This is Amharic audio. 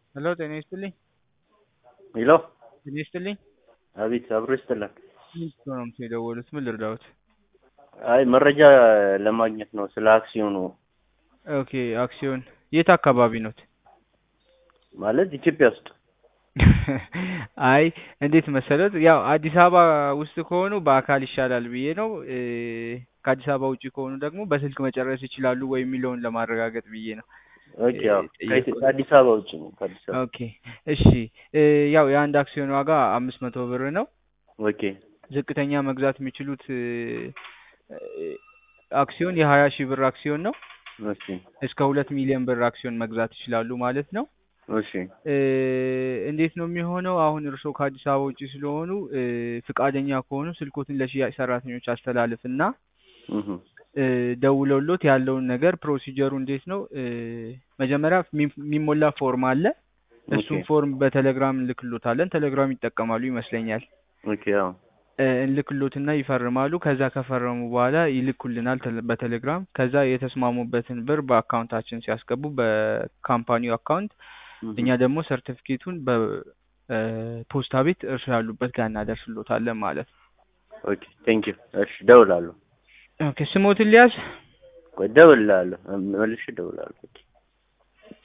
ሄሎ ጤና ይስጥልኝ። ሄሎ ጤና ይስጥልኝ። አቤት፣ አብሮ ይስጥልን። ሚስቶ ነው የደወሉት። ምን ልርዳዎት? አይ መረጃ ለማግኘት ነው ስለ አክሲዮኑ። ኦኬ አክሲዮን የት አካባቢ ኖት? ማለት ኢትዮጵያ ውስጥ አይ እንዴት መሰለት፣ ያው አዲስ አበባ ውስጥ ከሆኑ በአካል ይሻላል ብዬ ነው። እ ከአዲስ አበባ ውጭ ከሆኑ ደግሞ በስልክ መጨረስ ይችላሉ ወይ የሚለውን ለማረጋገጥ ብዬ ነው። ኦኬ፣ ያው ከኢትዮ- ከአዲስ አበባ ውጭ ነው። ከአዲስ አበባ ኦኬ እሺ። እ ያው የአንድ አክሲዮን ዋጋ አምስት መቶ ብር ነው። ኦኬ፣ ዝቅተኛ መግዛት የሚችሉት እ አክሲዮን የሀያ ሺህ ብር አክሲዮን ነው። እሺ፣ እስከ ሁለት ሚሊዮን ብር አክሲዮን መግዛት ይችላሉ ማለት ነው። እሺ፣ እ እንዴት ነው የሚሆነው? አሁን እርስዎ ከአዲስ አበባ ውጭ ስለሆኑ እ ፍቃደኛ ከሆኑ ስልኮትን ለሽያጭ ሰራተኞች አስተላልፍና እህ እ ደውለውሎት ያለውን ነገር ፕሮሲጀሩ እንዴት ነው? እ መጀመሪያ የሚ- የሚሞላ ፎርም አለ። እሱን ኦኬ፣ ፎርም በቴሌግራም እንልክሎታለን። ቴሌግራም ይጠቀማሉ ይመስለኛል። ኦኬ፣ ያው እ እንልክሎትና ይፈርማሉ። ከዛ ከፈረሙ በኋላ ይልኩልናል ቴሌ- በቴሌግራም። ከዛ የተስማሙበትን ብር በአካውንታችን ሲያስገቡ በካምፓኒው አካውንት እህ እኛ ደግሞ ሰርቲፊኬቱን በፖስታ ቤት እርሱ ያሉበት ጋር እናደርስሎታለን ማለት ነው። ኦኬ፣ ቴንክ ዩ። እሺ፣ እደውላለሁ። ኦኬ ስሞትን ሊያዝ ቆይ እደውላለሁ፣ መልሼ እደውላለሁ። ኦኬ